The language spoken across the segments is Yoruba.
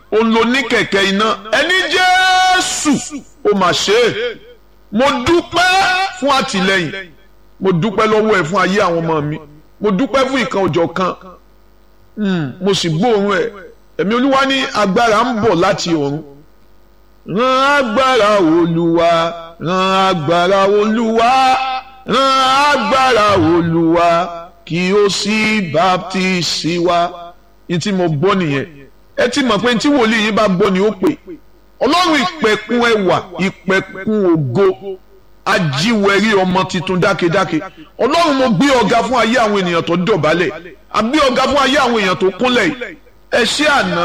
òun ló ní kẹ̀kẹ́ iná ẹni jésù ó mà ṣe é mo dúpẹ́ fún àtìlẹ́yìn mo dúpẹ́ lọ́wọ́ ẹ̀ fún ayé àwọn ọmọ mi mo dúpẹ́ fún ìkan òjọ̀ kan mo sì gbóòórùn ẹ̀ ẹ̀mí olúwa ní agbára ń bọ̀ láti ọ̀run rán agbára olúwa rán agbára olúwa rán agbára olúwa kí ó sì baptisi wa ní tí mo gbọ́ nìyẹn ẹ ti mọ̀ pé tí wòlíì yín bá gbọ́ ni ó pè ọlọ́run ìpẹ̀kun ẹwà ìpẹ̀kun ògo ajíwẹ̀rí ọmọ tuntun dákedáke ọlọ́run mo gbé ọ̀gá fún ayé àwọn ènìyàn tó dọ̀bálẹ̀ àgbé ọ̀gá fún ayé àwọn èèyàn tó kúnlẹ̀ yìí ẹ ṣé àná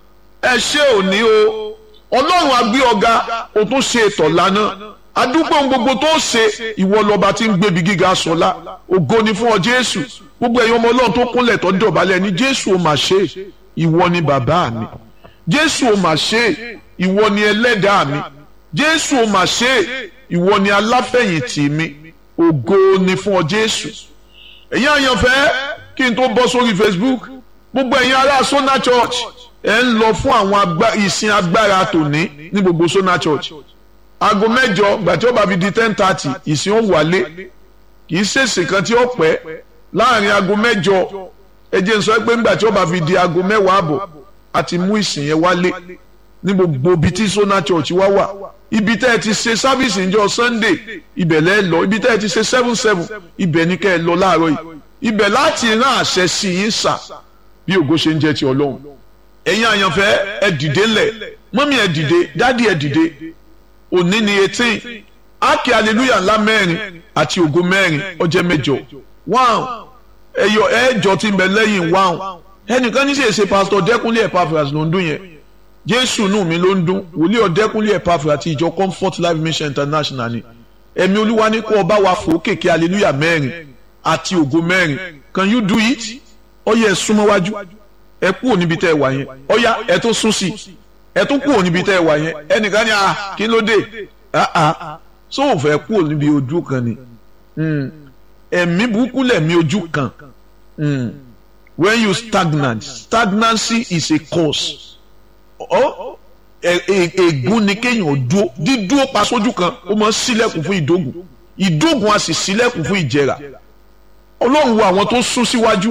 ẹ ṣé òní o ọlọ́run àgbé ọ̀gá o tún ṣe ètò lánàá adúgbò gbogbo tó ṣe ìwọ lọba tí ń gbébi gíga sọlá ògo ni fún ọ jésù gbogbo ẹ̀yin ọmọ ọlọ́run tó kúnlẹ̀ tó dọ̀bálẹ̀ ní jésù ò mà ṣe ìwọ ni bàbá mi jésù ò mà ṣe ìwọ ni ẹlẹ́dàá mi jésù ò mà ṣe ìwọ ni aláfẹ̀yìntì mi ògo ni fún ọ jésù ẹ̀yin àyànfẹ́ kí n tó bọ́ sórí facebook gbogbo ẹ̀yin ará sona church ẹ̀ ń lọ fún àwọn ìsìn agbára tòní ní gbogbo sona church aago mẹ́jọ gbàtí ó bá fi di ten thirty ìsìn ó wálé kì í ṣèṣì kan tí ó pẹ́ láàrin aago mẹ́jọ ẹ jẹ́ n sọ pé ńgbà tí ó bá fi di aago mẹ́wàá àbọ̀ àti mú ìsìn yẹn wálé ní gbogbo ibi tí sona church wá wà ibi tẹ́ ẹ ti ṣe sábìsì ńjọ́ sunday ibẹ̀ lẹ́ lọ ibi tẹ́ ẹ ti ṣe seven seven ibẹ̀ ní kẹ́ ẹ lọ láàárọ̀ yìí ibẹ̀ láti rán àṣẹ sí yín sà bí ògo ṣe ń jẹ́ ti ọlọ́run ẹ̀yin àyànfẹ́ ẹ dìde ńlẹ̀ mọ́mí ẹ dìde dádì ẹ dìde òní ni eighteen ákè hallelujah ńlá mẹ́rin àti ògo mẹ́rin ọjẹ́ mẹ́jọ wáhùn ẹ̀yọ ẹ̀ẹ́jọ ti ń bẹ lẹ́yìn wáhùn ẹnìkan ní sèse pásítọ̀ dẹ́kunlé Epaphras ló ń dún yẹn jésù nù mí ló ń dún wòlíì ọ̀dẹ́kunlé Epaphras àti ìjọ comfort life mission international ni ẹ̀mí olúwa ní kó ọba wa fò kéèké hallelujah mẹ́rin àti ògo mẹ́rin can you do it ọyẹ ẹ súnmọ́ wájú ẹ kúrò níbi tẹ́ ẹ wà yẹn ọyá ẹ tó sún sí ẹ tó kúrò níbi tẹ́ ẹ wà yẹn ẹnìkan ní ah kí ló dé ah ah so ò fẹ́ kúrò níbi ojú kan ni ẹ̀mí burúkú lẹ̀mí ojú kan when you stagnant stagnancy is a cause ègún ni kéèyàn dúó dídúó pa sójú kan ó máa ń ṣílẹ̀kùn fún ìdógùn ìdógùn a sì ṣílẹ̀kùn fún ìjẹrà ọlọ́run wo àwọn tó sún síwájú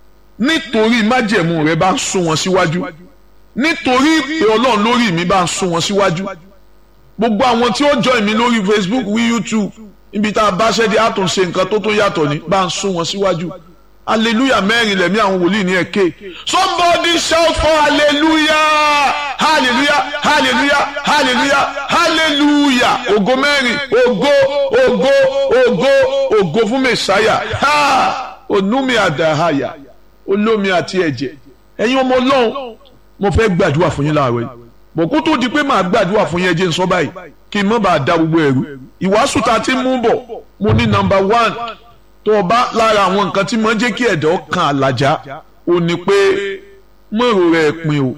nítorí májẹ̀mú rẹ bá ń sún wọn síwájú nítorí ìpè ọlọ́run lórí mi bá ń sún wọn síwájú gbogbo àwọn tí ó join mi lórí Facebook wí YouTube níbi tá a bá ṣẹ́dí àtúnṣe nǹkan tó tó yàtọ̀ ní bá ń sún wọn síwájú hallelujah mẹ́rin lẹ̀mí àwọn wòlíì ní ẹ̀kẹ́ somebody shout for hallelujah hallelujah hallelujah hallelujah hallelujah ògo mẹ́rin ògo ògo ògo ògo fún mẹ́sáyà ha onúmi àdáhàyà olómi àti ẹ̀jẹ̀ ẹ̀yin ọmọ ọlọ́run mo fẹ́ gbàdúrà fún yín láàárọ̀ yìí bọ̀ kó tó di pé màá gbàdúrà fún yín ẹ jẹ́ n sọ báyìí kí n má bàa da gbogbo ẹ̀rú ìwàásù ta ti mú bọ̀ mo ní nọ́mbà one tó o bá lára àwọn nǹkan tí mo ń jẹ́ kí ẹ̀dọ́ kan àlàjá o ní pé mọ̀rọ̀ rẹ̀ pin o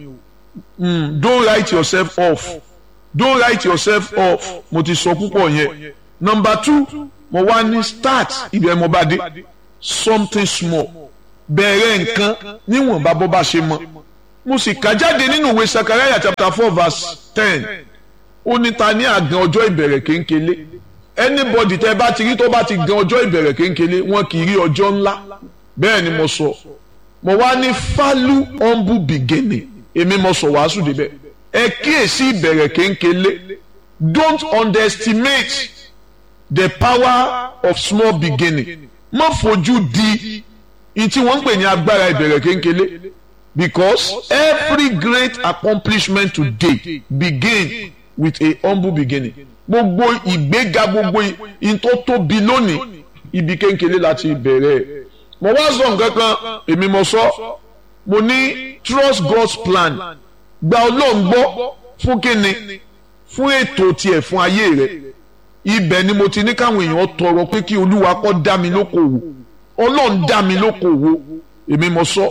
don't write yourself off don't write yourself off mo ti sọ púpọ̀ yẹn number two mo wá ní start ibẹ̀ mo bá dé something small bẹ̀rẹ̀ nǹkan níwọ̀nba bó bá ṣe mọ́ mo sì kà jáde nínú ìwé Sakaraya chapter four verse ten ó ní ta ní àgàn ọjọ́ ìbẹ̀rẹ̀ kéńkélé anybody tẹ bá ti rí tó bá ti gan ọjọ́ ìbẹ̀rẹ̀ kéńkélé wọn kì í rí ọjọ́ ńlá bẹ́ẹ̀ ni mo sọ mo wá ní falu humble beginning èmi mo sọ wàásù débẹ̀ ẹ kíyèsí ìbẹ̀rẹ̀ kéńkélé don't underestimate the power of small beginning má fojú di ní tí wọ́n ń pè ní agbára ìbẹ̀rẹ̀ kéńkélé because every great accomplishment today begin with a humble beginning gbogbo ìgbéga gbogbo in tó tóbi lónìí ibi kéńkéré láti bẹ̀rẹ̀ mo wá sọ nǹkan kan èmi mo sọ mo ní trust God's plan gba Ọlọ́run gbọ́ fún kíni fún ètò tiẹ̀ fún ayé rẹ̀ ibẹ̀ ni mo ti ní káwọn èèyàn tọrọ pé kí Olúwa kó dá mi lókòwò Ọlọ́run dá mi lókòwò èmi mo sọ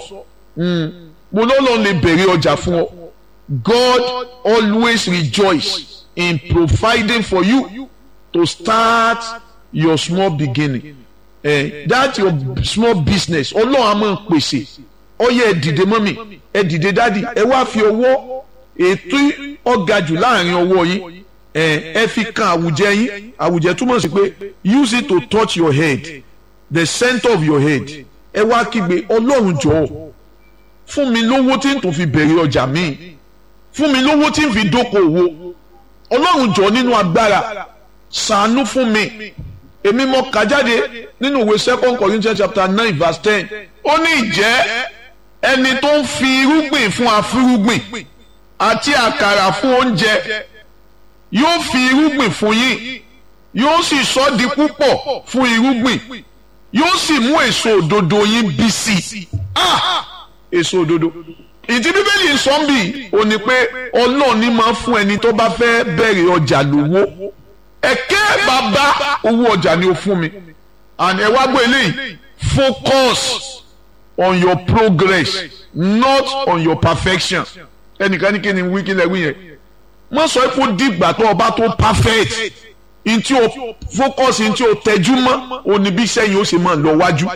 mo lọ́lọ́run lè bẹ̀rẹ̀ ọjà fún ọ God always rejoice in providing for you to start your small beginning eh, that your small business ọlọ́run á máa pèsè ọyẹ ẹ dìde mọ́mì ẹ dìde dádì ẹ wá fi ọwọ́ ètò ọ̀gá jù láàrin ọwọ́ yín ẹ fi kan àwùjẹ yín àwùjẹ túmọ̀ sí pé use it to touch your head the center of your head ẹ wá kígbe ọlọ́run jọ̀ọ́ fún mi lówó tí n tún fi bẹ̀rẹ̀ ọjà míì fún mi lówó tí n fi dókòwò ọlọ́run jọ̀ọ́ nínú agbára ṣàánú fún mi èmi mo kà jáde nínú ìwé second Corinthians chapter nine verse ten ó ní ìjẹ́ ẹni tó ń fi irúgbìn fún afúrúgbìn àti àkàrà fún oúnjẹ yóò fi irúgbìn fún yín yóò sì sọ di púpọ̀ fún irúgbìn yóò sì mú èso òdodo yín bí sí ah èso òdodo ìdí bíbélì ń sọ ń bì ó ní pé ọlọ́run ní máa fún ẹni tó bá fẹ́ bẹ̀rẹ̀ ọjà lówó ẹ̀kẹ́ bàbá owó ọjà ni ó fún mi and ẹ wá gbọ́ eléyìí focus on your progress not on your perfection ẹnìkan ní kí ni wí kí lẹ wí yẹn mo sọ pé ó dìgbà tó ọba tó perfect ntí o focus ntí o tẹjú mọ́ òní bí sẹ́yìn ó sì máa lọ wájú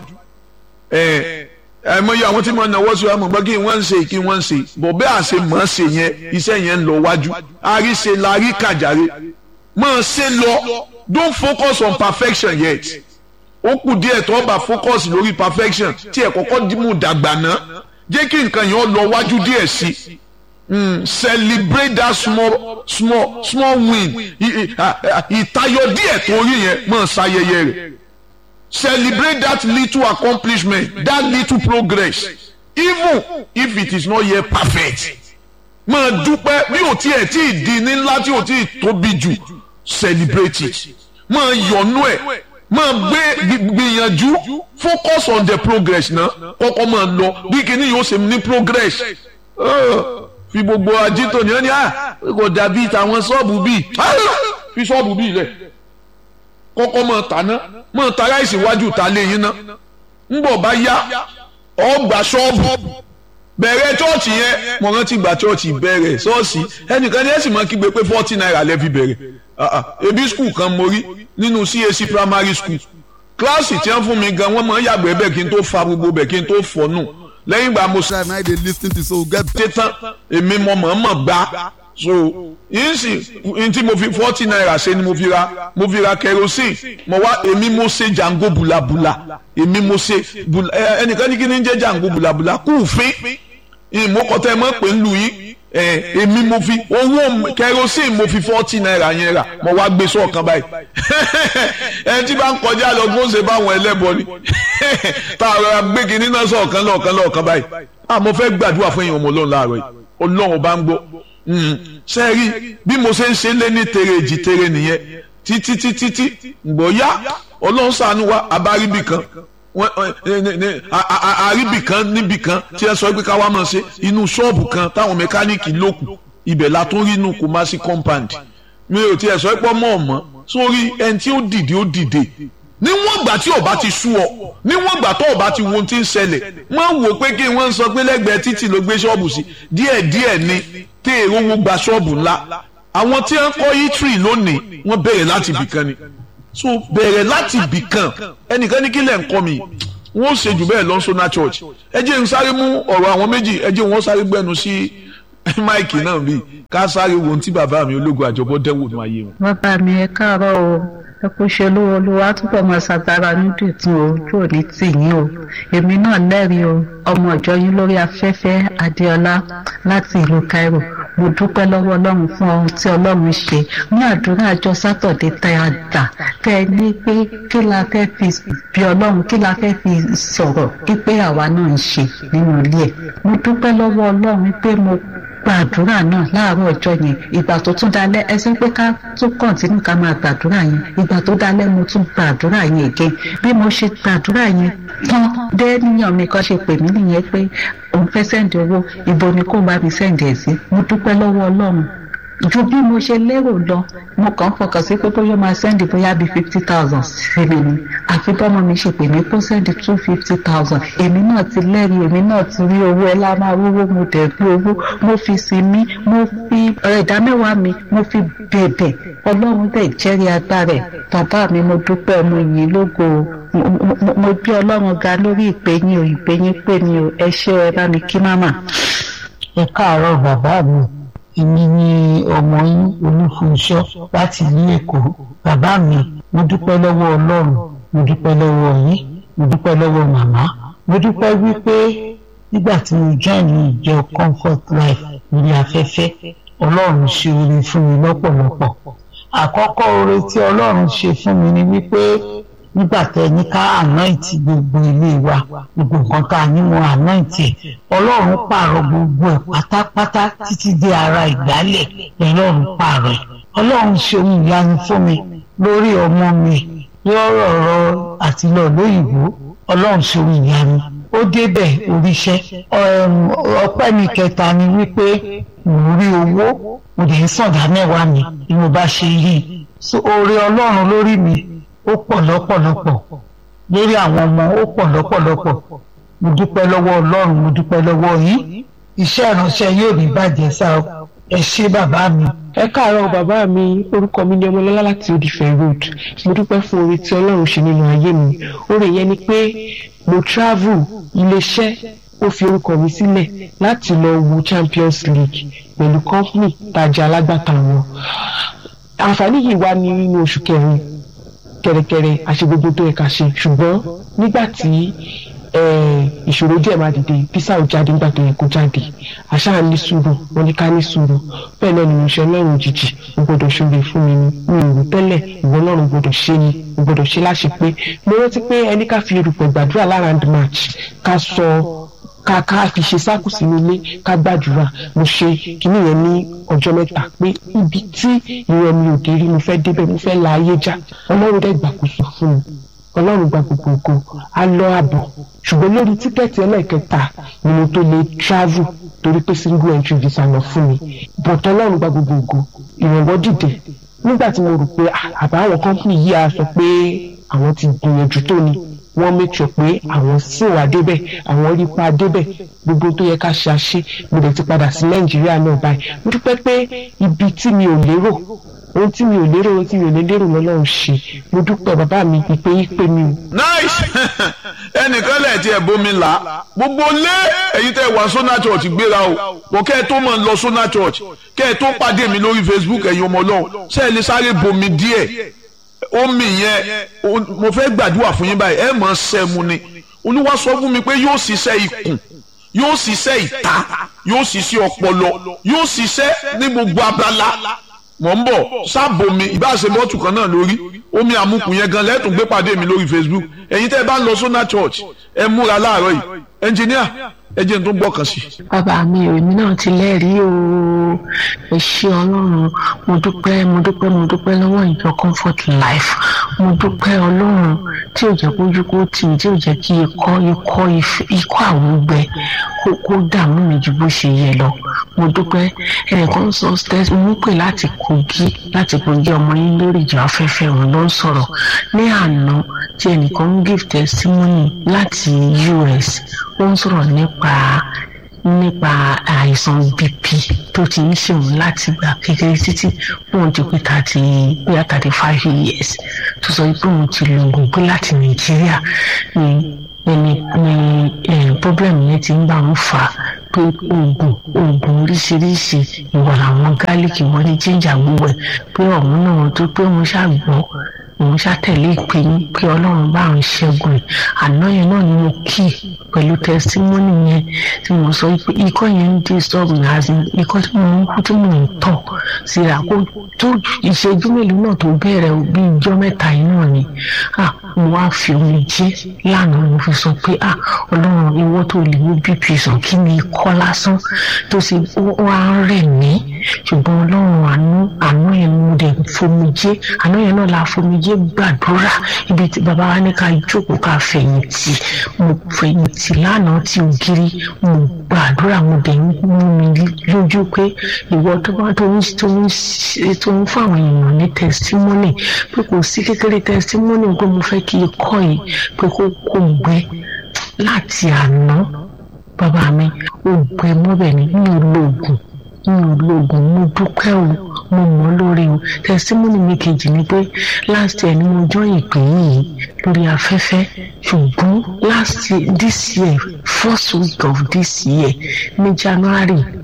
ẹ ẹ mọ iye àwọn tí mo náwó sí wa mọ̀ gbọ́ kí wọ́n ń ṣe kí wọ́n ń ṣe bọ̀ bẹ́ẹ̀ àṣẹ mọ̀ ṣe yẹn iṣẹ́ yẹn ń lọ wájú àríṣe la rí kàjàre máa ṣe lọ don't focus on perfection yet ó kù díẹ̀ tó bá focus lórí perfection tí ẹ̀ kọ́kọ́ mú dàgbà ná jẹ́ kí nǹkan yẹn lọ wájú díẹ̀ sí mm, celebrate that small small small win ìtayọ díẹ̀ tó rí yẹn máa ṣayẹyẹ rẹ̀ celebrate that little accomplishment that little progress even if it is not yet perfect máa dúpẹ́ bí ò tiẹ̀ tí ì di ní ńlá tí ò tí ì tóbi jù celebrate it máa yọ̀nú ẹ̀ máa gbé gbìyànjú focus on the progress náà kọ́kọ́ máa lọ bí kíní yóò ṣe ní progress fi gbogbo ajito ní ẹni kò dàbí tàwọn ṣọ́ọ̀bù bíi fi ṣọ́ọ̀bù bíi lẹ̀ kọ́kọ́ máa tàná máa ta ráìsì wájú ta lé yín ná ńbọ̀ bá yá ọgbà ṣọ́ọ̀bù bẹ̀rẹ̀ chọ́ọ̀chì yẹn mo rántí gba chọ́ọ̀chì bẹ̀rẹ̀ ṣọ́ọ̀ṣì ẹnìkan ní ẹ̀sìn máa kígbe pé forty naira lẹ́ fi bẹ̀rẹ̀ ebi skul kan mo rí nínú CAC primary school kíláàsì tí wọ́n fún mi gan wọ́n máa ń yàgbẹ́ bẹ́ẹ̀ kí n tó fa gbogbo bẹ́ẹ̀ kí n tó fọ́nù lẹ́yìn ìgbà mo. time na dey lis ten to so get. ṣe tán èmi mo mọ̀ mọ̀ gbá so yín sì n tí mo fi forty naira ṣe ni mo fi ra mo fi ra kerosene mo wá èmi mo ṣe jango bulabula èmi mo ṣe ẹnìkan ní kí ni ń jẹ́ jango bulabula kú fín ìmọ̀kọ́tẹ́ mọ̀ pé ń lu yín èmi mo fi owó kerosene mo fi forty naira yẹn rà mo wá gbé sọ̀kan báyìí ẹni tí bá ń kọjá lọ gbóǹsẹ̀ báwọn ẹlẹ́bọ ni tá a rọra gbé kinní náà sọ̀kan lọ́ọ̀kan lọ́ọ̀kan báyìí à mo fẹ́ gbàdúrà fún èèyàn ọmọ ọlọ́run láàárọ̀ yìí ọlọ́run bá ń gbọ́ ṣe rí bí mo ṣe ń ṣe lé ní tere èjì tere nìyẹn títí títí tí gbòóyá ọlọ́run ṣàánú wa abáríbì kan àríbì kan níbì kan tí ẹ sọ pé ká wá máa ṣe inú ṣọ́ọ̀bù kan táwọn mẹkáníìkì lókù ibẹ̀ la tún rí inú Kumasi compound mi ò tiẹ̀ sọ pé ọmọ ọ̀mọ́ sórí ẹni tí ó dìde ó dìde níwọ̀n ìgbà tí ọba ti sú ọ níwọ̀n ìgbà tó ọba ti wo ohun tí ń ṣẹlẹ̀ wọ́n wò pé kí wọ́n sọ pé lẹ́gbẹ̀ẹ́ títì ló gbé ṣọ́ọ̀bù sí díẹ̀díẹ̀ ni tí èrò wo gba ṣọ́ọ̀bù ńlá àwọn tí wọ́n kọ́ yítírì lónìí wọ́n bẹ̀rẹ̀ láti ibìkan ni so bẹ̀rẹ̀ láti ibìkan ẹnìkan ní kílẹ̀ ń kọ́ mi wọ́n ṣe jù bẹ́ẹ̀ lọ́nṣọ́nà church ẹ jẹ́ n sáré mú ọ̀rọ̀ àwọn méjì ẹ jẹ́ wọ́n sáré gbẹ́nu sí máìkì náà bíi ká sáré wo ohun tí bàbá mi ológun àjọbọ dẹ́wò ní ayé wọn. bàbá mi ẹ káàárọ̀ o ẹ kò ṣe olówó olúwa túbọ̀ máa ṣàgbára nídìí tún o ojú òní tì yín o èmi náà lẹ́rìí o ọmọ ìjọ yín lórí afẹ́fẹ́ adéọlá láti ìlú Cairo mo dúpẹ́ lọ́wọ́ ọlọ́run fún ohun tí ọlọ́run ṣe ní àdúrà àjọ sátọ̀dé tá a dà tẹ́ ẹ ní pé kí la fẹ́ fi bí ọlọ́run kí la fẹ́ fi sọ̀rọ̀ pípé àwa náà ń ṣe nínú ilé ẹ̀ mo dúpẹ́ lọ́wọ́ ọlọ́run pé mo gbàdúrà náà láàárọ̀ ọjọ́ yẹn ìgbà tó tún dalẹ́ ẹ sọ pé ká tún kọ̀ǹtínú ká máa gbàdúrà yẹn ìgbà tó dalẹ́ mo tún gbàdúrà yẹn again bí mo ṣe gbàdúrà yẹn tán dé níyàn mi kan ṣe pè mí nìyẹn pé òun fẹ́ sẹ́ǹdì owó ibo ni kó bá mi sẹ́ǹdì ẹ̀ sí mo dúpẹ́ lọ́wọ́ ọlọ́run ju bí mo ṣe lérò lọ mo kàn fọkàn sí pé bóyá máa sẹ́ndì bóyá bíi fifty thousand sí mi ni àfi bọ́mọ mi ṣe pè mí kó sẹ́ndì two fifty thousand èmi náà ti lẹ́rìí èmi náà ti rí owó ẹ lá máa wúwo mo dẹ̀ gbé owó mo fi sinmi mo fi ẹ̀dá mẹ́wàá mi mo fi bẹ̀bẹ̀ ọlọ́run dẹ̀ jẹ́rìí agbára ẹ̀ bàbá mi mo dúpẹ́ ọmọ yìí lógo mo gbé ọlọ́run ga lórí ìpè yín o ìpè yín pè mí o ẹ ṣé ẹ bá mi kí máma. ẹ káàárọ̀ bàbá mi èmi ni ọmọ yín olúfunṣọ́ láti ìlú èkó bàbá mi mo dúpẹ́ lọ́wọ́ ọlọ́run mo dúpẹ́ lọ́wọ́ yín mo dúpẹ́ lọ́wọ́ màmá mo dúpẹ́ wípé nígbà tí mo join ìjọ comfort life lórí afẹ́fẹ́ ọlọ́run ṣe oore fún mi lọ́pọ̀lọpọ̀ àkọ́kọ́ oore tí ọlọ́run ṣe fún mi ni wípé nígbà tẹ ní ká ànáìtì gbogbo ilé wa gbogbo nǹkan tá a ní mo ànáìtì ẹ ọlọ́run pààrọ̀ gbogbo ẹ̀ pátápátá títí dé ara ìgbálẹ̀ ọlọ́run pààrọ̀ ẹ̀ ọlọ́run ṣe ohun ìyanu fún mi lórí ọmọ mi lọ́rọ̀ ọ̀rọ̀ àti lọ lóyìnbó ọlọ́run ṣe ohun ìyanu ó débẹ̀ oríṣẹ́ ọpẹ́ mi kẹta ni wípé mo rí owó mo dẹ̀ ń sọ̀dá mẹ́wàá mi bí mo bá ṣe rí i so oore ọlọ́run lórí mi ó pọ̀ lọ́pọ̀lọpọ̀ lórí àwọn ọmọ ó pọ̀ lọ́pọ̀lọpọ̀ mo dúpẹ́ lọ́wọ́ ọlọ́run mo dúpẹ́ lọ́wọ́ yín iṣẹ́ ìránṣẹ́ yóò ní bàjẹ́ sá o ẹ ṣé bàbá mi. ẹ káàárọ̀ bàbá mi orúkọ mi ni ọmọlọ́lá láti odìfẹ́ road mo dúpẹ́ fún oore tí ọlọ́run ṣe nínú ayé mi oore yẹn ni pé mo travel iléeṣẹ́ ó fi orúkọ mi sílẹ̀ láti lọ wo champions league pẹ̀lú company tajà alágbàtà wọn àǹfààní yìí wá ní nínú oṣù kẹrin kẹrẹkẹrẹ àṣe gbogbo tó yẹ ká ṣe ṣùgbọ́n nígbà tí ìṣòro díẹ̀ máa dìde písà ò jáde nígbà tó yẹ kó jáde àṣà ní sùúrù wọn ní ká ní sùúrù bẹ́ẹ̀ náà ni mo ṣe ọlọ́run òjijì mo gbọ́dọ̀ ṣoore fún mi ni mi ò rò tẹ́lẹ̀ ìwọ ọlọ́run gbọ́dọ̀ ṣe ni mo gbọ́dọ̀ ṣe láṣẹ pé mo rántí pé ẹni ká fi erùpẹ̀ gbàdúrà lára and match ká sọ ká ká fi ṣe sáàkù sínú ilé ká gbàdúrà mo ṣe kíní yẹn ní ọjọ́ mẹ́ta pé ibi tí ìrọ̀ mi ò dé rí mo fẹ́ débẹ̀ mo fẹ́ la ayé já ọlọ́run dẹ̀ gbàkóso fún mi ọlọ́run gba gbogbo ògo á lọ àbọ̀ ṣùgbọ́n lórí tíkẹ́ẹ̀tì ẹlẹ́ẹ̀kẹta ni mo tó lè travel torí pé single entry visa lọ fún mi but ọlọ́run gba gbogbo ògo ìrànwọ́ dìde nígbà tí mo rò pé àbá àwọn company yìí á sọ pé àwọn ti gbìyànjú tó ni wọ́n make sure pé àwọn sì wà débẹ̀ àwọn rí pa débẹ̀ gbogbo tó yẹ ká ṣe àṣe mo dẹ̀ ti padà sí nàìjíríà náà báyìí mo dúpẹ́ pé ibi tí mi ò lérò ohun tí mi ò lérò ohun tí mi ò lè lérò lọ́lọ́run ṣe mo dúpẹ́ bàbá mi ìpè yí pé mi o. nice ẹnìkan lẹ̀ tí ẹ̀ bómi là gbogbo lé èyí tẹ́ wà sọ́nà church gbéra o kò kẹ́ ẹ tó mọ̀ ń lọ sọ́nà church kẹ́ ẹ tó pàdé mi lórí facebook ẹ̀yin ọmọ ọlọ́run ṣé ẹ lè sáré bomi díẹ̀ omi yẹn mo fẹ́ gbàdúrà fún yín báyìí ẹ mọ̀ sẹ́mu ni olúwa sọ fún mi pé yóò ṣiṣẹ́ ikùn yóò ṣiṣẹ́ ìta yóò ṣiṣẹ́ ọpọlọ yóò ṣiṣẹ́ ní gbogbo abala mọ̀ ń bọ̀ sábòmi ìbáṣe bọ́tù kan náà lórí omi àmukù yẹn gan lẹ́tùn gbé pàdé mi lórí facebook ẹ̀yin tẹ́ ẹ bá ń lọ sọ́nà church ẹ múra láàárọ̀ yìí ẹnjìníà ẹ jẹ́ n tó gbọ́kàn sí. bàbá mi ò èmi náà ti lẹ́rìí o ẹ ṣé ọlọ́run mo dúpẹ́ mo dúpẹ́ mo dúpẹ́ lọ́wọ́ ìjọ comfort life mo dúpẹ́ ọlọ́run tí ò jẹ́ kójú kó tì mí tí ò jẹ́ kí ikọ́ ikọ́ ikọ́ àwọn gbẹ kó kó dààmú mi ju bó ṣe yẹ lọ mo dúpẹ́ ẹnìkan sọ stẹ́sì mo pè láti kogi láti kogi ọmọ yín lórí ìjọ afẹ́fẹ́ òun ló ń sọ̀rọ̀ ní àná tí ẹnìkan ń give testimony láti US ó ń sọ̀rọ̀ nípa nípa àìsàn bp tó ti ń ṣèwọ̀n láti gbà kékeré títí òun ti pé thirty bóyá thirty five years tó sọ pé òun ti lo oògùn pé láti nàìjíríà ni ẹni ni problem yẹn ti ń bá wọn fà á pé oògùn oògùn oríṣiríṣi ìwà làwọn gálíkì wọn ní jíjà gbogbo ẹ pé ọ̀hún náà tó pé wọn ṣàgbọ́ òun ṣàtẹ̀lé ìpè ní pé ọlọ́run bá ń ṣẹ́gun ẹ̀ àná yẹn náà ni mo kí pẹ̀lú tẹsítímọ́nì yẹn tí mo sọ pé ikọ́ yẹn ń disturb mi àti ikọ́ tí mo ń kú tí mo ń tọ̀ síra kó tó ìṣẹ́jú mélòó náà tó bẹ̀rẹ̀ bí ijọ́ mẹ́ta yìí náà ni mo wá fi omi jẹ́ lánàá mo fi sọ pé ọlọ́run ìwọ tó lè mú bp sàn kí ni ikọ́ lásán tó ṣe wá rẹ̀ mí ṣùgbọ́n ọlọ́run àánú àánú yẹn mo dẹ̀ fomi jẹ́ àánú yẹn náà la fomi jẹ́ gbàdúrà ibi tí bàbá wa ní ká jókòó ká fẹ̀yìntì mo fẹ̀yìntì lánàá tí ògiri mo gbàdúrà mo dẹ̀ ń mú mi lójú pé ìwọ tó bá tó ń tó ń tó ń fún àwọn èèyàn ní testimony pé kò sí kékeré testimony pé mo fẹ́ kí ikọ́ yìí pé kó kó gbẹ láti àná bàbá mi ó gbẹ mọ́bẹ̀ ní mi ò lo oògùn mi ò lo oògùn mo dúpẹ́ o mo mọ̀ lórí o testimony mi kejì ni pé last year ni mo jọ ìpè yìí lórí afẹ́fẹ́ ṣùgbọ́n last year this year first week of this year ní January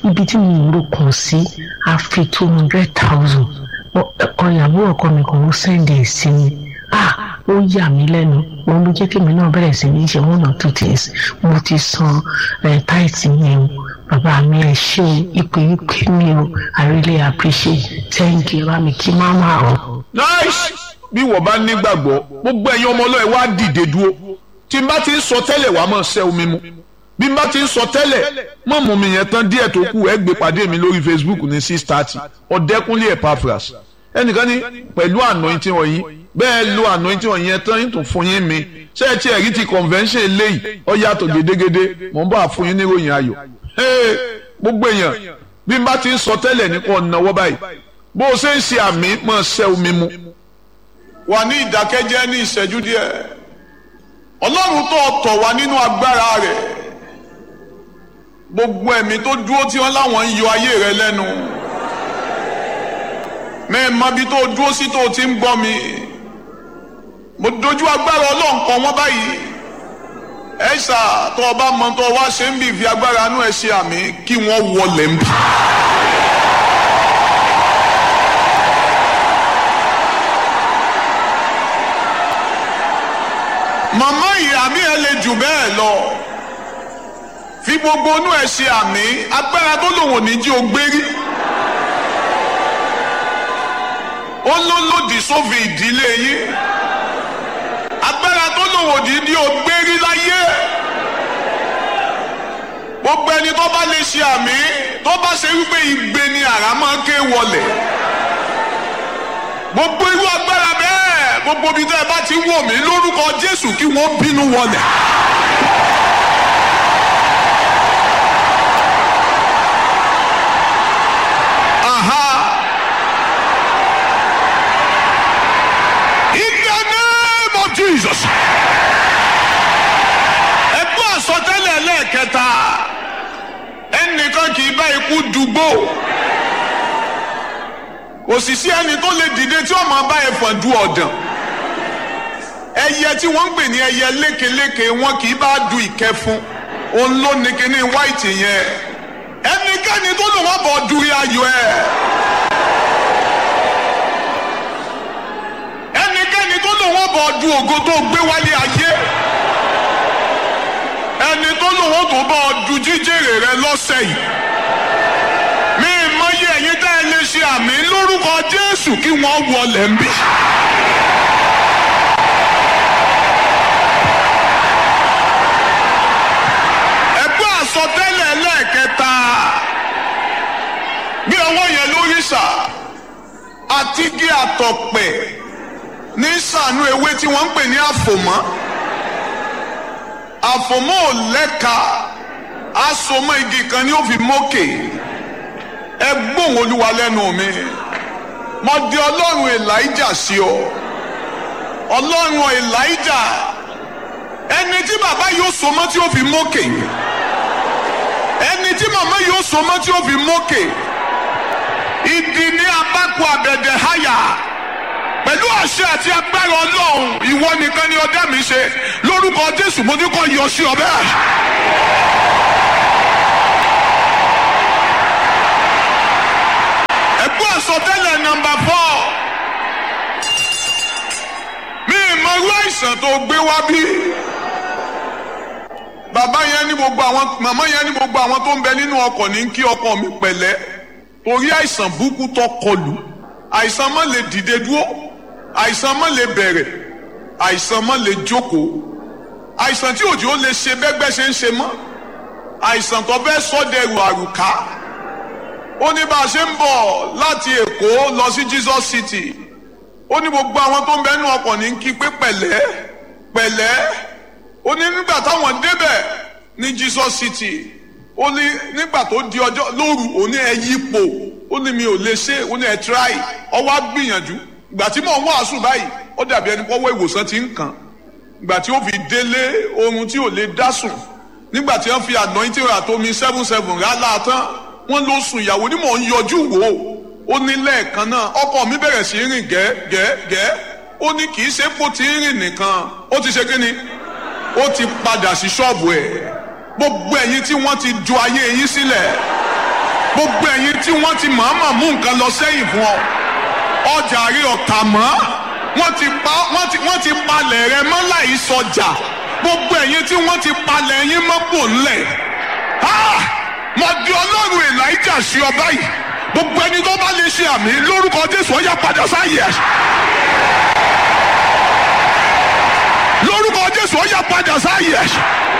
ibi tí mo ń ro kàn sí a fi two hundred thousand ọ̀yàwó ọkọ mi kan ó sẹ́ndì sí mi ah ó yà mí lẹ́nu òun ló jẹ́ kí èmi náà bẹ̀rẹ̀ sí ní ṣe one or two things mo ti san táìtì yẹn o bàbá mi ẹ ṣé o ìpè ìpè mi o i really appreciate thank you bá mi kí máma o. nice bí wọ́n bá nígbàgbọ́ gbogbo ẹ̀yin ọmọ ọlọ́ọ̀ wá dìde dúró tí n bá ti ń sọ tẹ́lẹ̀ wàá máa ṣẹ́ omi mu bí n bá ti ń sọ tẹ́lẹ̀ mọ̀ mú mi yẹn tán díẹ̀ tó kù ẹ gbé pàdé mi lórí facebook ní six thirty ọ̀dẹ́kúnlé epaphras ẹnìkan ní pẹ̀lú anointing wọ̀nyí bẹ́ẹ̀ lo anointing wọ̀nyí yẹn tán tó fún yín mi ṣé ẹ ti ẹ̀rí ti convention eléyìí ọ yàtọ̀ gédégédé mò ń bá fún yín níròyìn ayọ̀ gbogbo èèyàn bí n bá ti ń sọ tẹ́lẹ̀ nípa ọ̀nàwọ́ báyìí bó o ṣe ń ṣe àmì máa ṣẹ́ omi mu. wà ní ìdákẹ́jẹ́ ní ìṣẹ́jú díẹ̀ ọlọ́run tó tọ̀ wá nínú agbára rẹ̀ gbogbo ẹ̀mí tó dúró tí wọ́n láwọn ń yọ ayé rẹ lẹ́nu mẹ́ẹ̀mọ́ bí tó dúró sí tó ti ń gbọ́ mi mo dojú agbára ọlọ́run kan wọ́n báyìí ẹ̀ṣà tó o bá mọ tó o wá ṣe ń bì fi agbára inú ẹ̀ ṣe àmì kí wọ́n wọlé ń bì. màmá yìí àmì ẹ lè jù bẹ́ẹ̀ lọ fi gbogbo inú ẹ ṣe àmì agbára tó lòun ò ní jí o gbé rí ó ló lòdì sófin ìdílé yín agbára tó lòun ò ní jí o gbé rí láyé gbogbo ẹni tó bá lè ṣe àmì tó bá ṣe wípé igbe ni àrá máa ń ké wọlé gbogbo irú agbára bẹ́ẹ̀ gbogbo ibi tẹ́ ẹ bá ti wò mí lórúkọ Jésù kí wọ́n bínú wọlé. Aha. In the name of Jesus. Ẹgbẹ́ àsọtẹ́lẹ̀ lẹ́ẹ̀kẹta ẹnìkan kì í bá ikú dùgbò òṣìṣẹ́ ẹni tó lè dìde tí ó máa bá ẹ̀fọn du ọ̀dàn ẹyẹ tí wọ́n ń pè ní ẹyẹ lékeléke wọn kì í bá du ìkẹfun òun ló ní kíní white yẹn ẹnikẹ́ni tó lò wọ́n bọ̀ dúrí ayọ̀ ẹ̀ ẹnikẹ́ni tó lò wọ́n bọ̀ du ògo tó gbé wálé ayé ẹni tó lò wọ́n tó bọ̀ du jíjèrè rẹ lọ́sẹ̀ yìí mi mọyì ẹ̀yin tá ẹ lè ṣe àmì lórúkọ Jésù kí wọ́n wọlé ń bí. ẹgbẹ́ àsọtẹ́lẹ̀ lẹ́ẹ̀kẹta bí ọwọ́ yẹn lórí sà àti gé àtọ̀pẹ̀ ní sànú ewé tí wọ́n ń pè ní àfòmọ́ àfòmọ́ ò lẹ́ka asomọ́ igi kan ni ó fi mókè ẹ gbóhùn olúwa lẹ́nu mi mo di ọlọ́run elijah sí ọ ọlọ́run elijah ẹni tí bàbá yóò so mọ́ tí ó fi mókè ẹni tí màmá yóò so mọ́ tí ó fi mókè ìdí ní abákò àbẹ̀dẹ̀ háyà pẹ̀lú àṣẹ àti agbára ọlọ́run ìwọ nìkan ni ọdẹ mi ṣe lórúkọ jésù mo ní kó yọ sí ọ bẹ́ẹ̀. ẹ̀gbọ́n àsọtẹ́lẹ̀ nọ́mbà fọ́ mi mọ irú àìsàn tó gbé wá bí bàbá yẹn ní gbogbo àwọn màmá yẹn ní gbogbo àwọn tó ń bẹ nínú ọkọ̀ ní kí ọkọ mi pẹ̀lẹ́ torí àìsàn burúkú tó kọlù àìsàn má lè dìde dúró àìsàn má lè bẹ̀rẹ̀ àìsàn má lè jókòó àìsàn tí òjò lè ṣe bẹ́gbẹ́ ṣe ń ṣe mọ́ àìsàn tó fẹ́ sọ́dẹ̀rù àrùká ó ní bá a ṣe ń bọ̀ láti èkó lọ sí Jesus City ó ní gbogbo àwọn tó ń bẹ nínú ọkọ̀ ní kí pé pẹ̀lẹ́ pẹ̀lẹ́ ó ní nígbà táwọn débẹ̀ ní Jesus City ó ní nígbà tó di ọjọ́ lóru ó ní ẹ yípo ó ní mi ò lè ṣe ó ní ẹ try ọwọ́ á gbìyànjú ìgbà tí mò ń wàásù báyìí ó dàbí ẹni pọ́wọ́ ìwòsàn ti ń kàn ìgbà tí ó fi délé oorun tí ò lè dá sùn nígbà tí wọ́n fi anointing àtomi seven seven rálá tán wọ́n ló sùn ìyàwó ni mò ń yọjú wò ó ó ní lẹ́ẹ̀kan náà ọkọ mi bẹ̀rẹ̀ sí rìn gẹ́gẹ́gẹ́ ó ní kì í ṣe kó ti rìn nìkan ó ti ṣe kí ni ó ti padà sí ṣọ́ọ̀bù ẹ̀ gbogbo ẹ̀yin tí wọ́n ti ju ayé yín sílẹ̀ gbogbo ẹ̀yin tí wọ́n ti mọ̀ọ́mọ̀ mú nǹkan lọ sẹ́yìn fún ọ ọjà rí ọ̀tà mọ́ wọ́n ti pa wọ́n ti wọ́n ti palẹ̀ rẹ mọ́ láì sọjà gbogbo ẹ̀yin tí wọ́n ti palẹ̀ yín mọ́ pò ńlẹ̀ Ah! mo di ọlọ́run elijah sí ọ báyìí gbogbo ẹni tó bá lè ṣe àmì lórúkọ jésù ó yá padà sáyé ẹ lórúkọ jésù ó yá padà sáyé ẹ.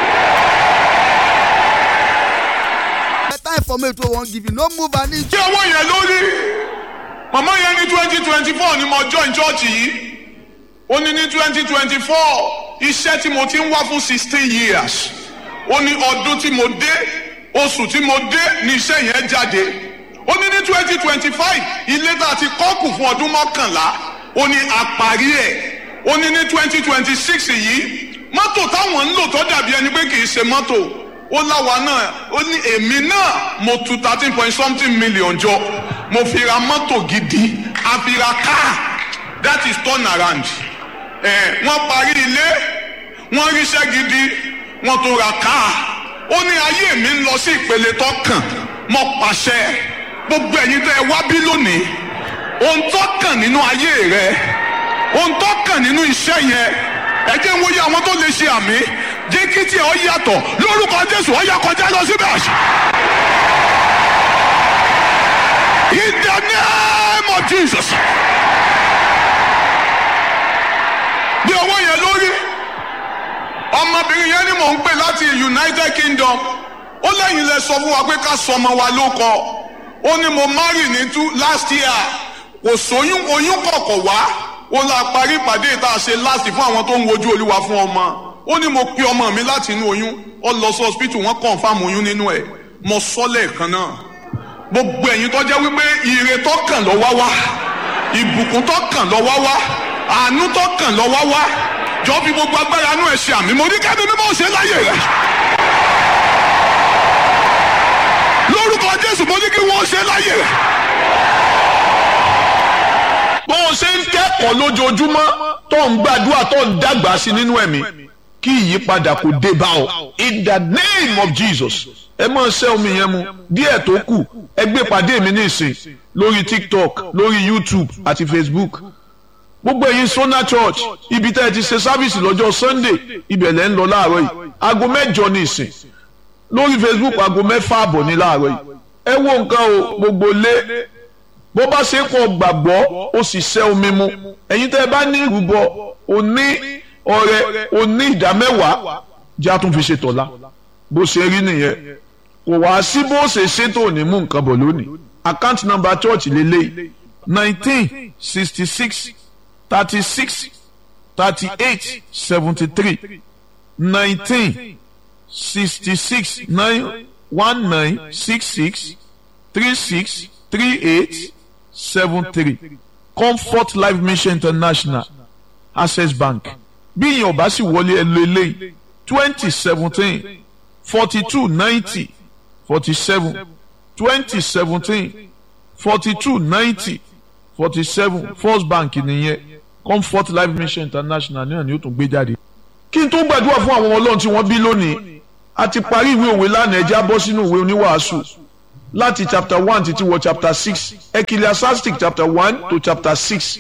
better information wey wan give you no move an inch. tí owó yẹn lórí màmá yẹn ní twenty twenty four ni mo join church yìí ó ní ní twenty twenty four iṣẹ́ tí mo ti ń wá fún sixteen years ó ní ọdún tí mo dé oṣù tí mo dé ní iṣẹ́ yẹn jáde ó ní ní twenty twenty five ilé tá a ti kọ́kù fún ọdún mọ́kànlá ó ní àparí ẹ̀ ó ní ní twenty twenty six yìí mọ́tò táwọn ń lò tó dàbí ẹni pé kì í ṣe mọ́tò ó láwa náà ó ní èmi náà mo tu thirteen point something million jọ mo fi ra mọ́tò gidi a fi ra car that is turn around ẹ̀ wọ́n parí ilé wọ́n ríṣẹ́ gidi wọ́n tún ra car ó ní ayé mi ń lọ sí ìpele tó kàn mo pàṣẹ gbogbo ẹ̀yin tẹ́ ẹ wá bí lónìí ohun tó kàn nínú ayé rẹ ohun tó kàn nínú iṣẹ́ yẹn ẹ jẹ́ ń wòye àwọn tó lè ṣe àmì jẹ́ kí tí ẹ ọ yàtọ̀ lórúkọ jésù ọ yà kọjá lọ síbẹ̀. in the name of jesus. bí owó yẹn lórí ọmọbìnrin yẹn ni mò ń pè láti united kingdom ó lẹ́yìn lẹ sọ fún wa pé ká sọ ọmọ wa ló kọ ó ní mo marry ní two last year kò sóyún oyún kọ̀kọ̀ wá ó la parí ìpàdé ìta ṣe láti fún àwọn tó ń wojú olúwa fún ọmọ ó ní mo pe ọmọ mi láti inú oyún ó lọ sí hospital wọn confam oyún nínú ẹ mo sọ lẹ́ẹ̀kan náà gbogbo ẹ̀yin tó jẹ́ wípé ire tó kàn lọ wá wá ìbùkún tó kàn lọ wá wá àánú tó kàn lọ wá wá jọ fi gbogbo agbára inú ẹ ṣe àmì mo ní kẹ́mi mímọ́ ṣe láyè rẹ lórúkọ jésù mo ní kí wọ́n ṣe láyè rẹ bó o ṣe ń kẹ́kọ̀ọ́ lójoojúmọ́ tó ń gbàdúrà tó ń dàgbà sí nínú ẹ̀mí kí ìyípadà kò dé bá ọ in the name of jesus ẹ máa ṣẹ́ omi yẹn mu díẹ̀ tó kù ẹ gbé pàdé mi ní ìsìn lórí tiktok lórí youtube àti facebook gbogbo ẹ̀yin sona church ibi tẹ́ ẹ ti ṣe sábìsì lọ́jọ́ sunday ibẹ̀ lẹ́ ń lọ láàárọ̀ yìí aago mẹ́jọ ní ìsìn lórí facebook aago mẹ́fà àbọ̀ ní láàárọ̀ yìí ẹ wo nǹkan o gbogbo lé bó bá ṣe kọ gbàgbọ́ ó sì ṣẹ́ omi mu ẹ̀yin tẹ́ ẹ bá ní ìrúbọ òní ọrẹ òní ìdámẹ́wàá jẹ́ àtún fi ṣe tọ̀la bó ṣe rí nìyẹn kò wá sí bó ṣe ṣètò ní mú nǹkan bọ̀ lónìí account number church lélẹ́yìí nineteen sixty six thirty six thirty eight seventy three nineteen sixty six nine one nine six six three six three eight seven three comfort life mission international access bank bí ìyẹn ọba sì wọlé ẹ lo eléyìí twenty seventeen forty two ninety forty seven twenty seventeen forty two ninety forty seven first bank nìyẹn comfort life mission international náà ni ó tún gbé jáde. kí n tó gbàdúrà fún àwọn ọlọ́run tí wọ́n bí lónìí a ti parí ìwé òwe lánàá ẹja bọ́ sínú ìwé oníwàásù láti chapter one títí wọ chapter six ecclesiastic chapter one to chapter six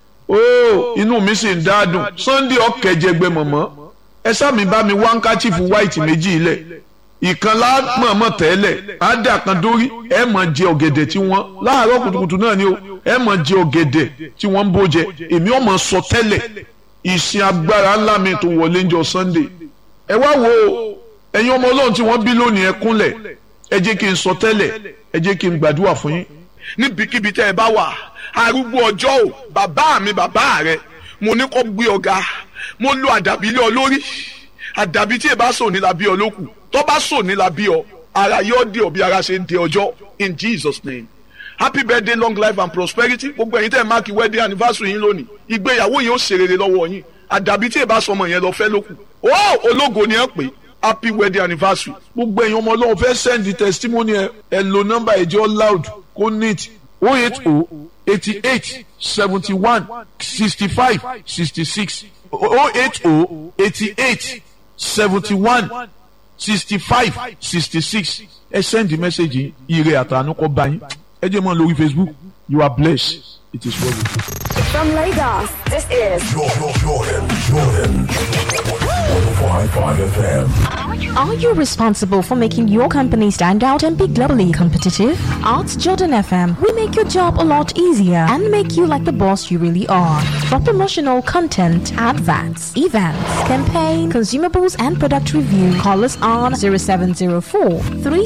ooo inú mi sì ń dáadùn sunday ọ̀kẹ́jẹgbẹ́ mọ̀mọ́ ẹ sáàmì bá mi wá handkerchief white méjì ilẹ̀ ìkan lámọ̀ọ́mọ̀ tẹ́lẹ̀ ádà kan dórí ẹ mọ̀ jẹ ọ̀gẹ̀dẹ̀ tí wọ́n láàárọ̀ kùtùkùtù náà ni o ẹ mọ̀ jẹ ọ̀gẹ̀dẹ̀ tí wọ́n ń bó jẹ èmi ọmọ sọ tẹ́lẹ̀ ìsìn agbára ńlá mi tó wọlé ń jọ sunday ẹ wá wo ẹ̀yin ọmọ ọlọ́run tí wọ́n bí lónìí ẹ kúnlẹ̀ ẹ jẹ́ kí n sọ tẹ́lẹ̀ ẹ jẹ́ kí n gbàdúrà fún yín. níbikíbi tẹ́ ẹ bá wà arúgbó ọjọ́ o bàbá mi bàbá rẹ mo ní kó gbé ọ̀gá mo lo àdàbí lé ọ lórí àdàbí tí ẹ bá sọ ní la bí ọ lókù tó bá sọ ní la bí ọ ara yóò dé ọ bí ara ṣe ń dé ọjọ́ in Jesus name happy birthday long life and prosperity gbogbo ẹ̀yin tẹ́ ẹ máàkì wedding anniversary yín lónìí ìgbéyàwó yín ó ṣe rere lọ́wọ́ yín àdàbí tí ẹ bá sọ ọmọ yẹn lọ fẹ́ lókù ó ológo ni ẹ pè é happy wedding anniversary. gbogbo ẹ̀yin ọmọ ọlọ́run fẹ́ send the testimony ẹ ẹ lo nọ́mbà ẹ̀jẹ̀ loud kó neat o eight o eighty eight seventy one sixty five sixty six o eight o eighty eight seventy one sixty five sixty six ẹ send message ire àtàánú kọ́ bá yín ẹ jẹ́ mọ́ lórí facebook you are blessed it is well with you. From Lagos, this is Jordan, Jordan, Jordan. 105.5 FM. Are you responsible for making your company stand out and be globally competitive? At Jordan FM, we make your job a lot easier and make you like the boss you really are. For promotional content, adverts, events, campaign, consumables, and product review, call us on 0704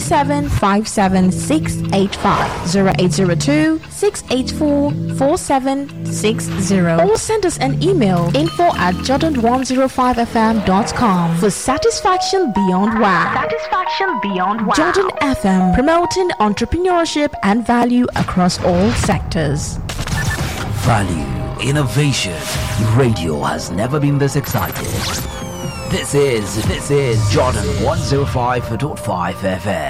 3757685, 0802 684 4760, or send us an email info at jordan105fm.com for satisfaction beyond wow. Satisfaction beyond wow. Jordan FM, promoting entrepreneurship and value across all sectors. Value, innovation. Radio has never been this excited. This is, this is Jordan 105.5 FM.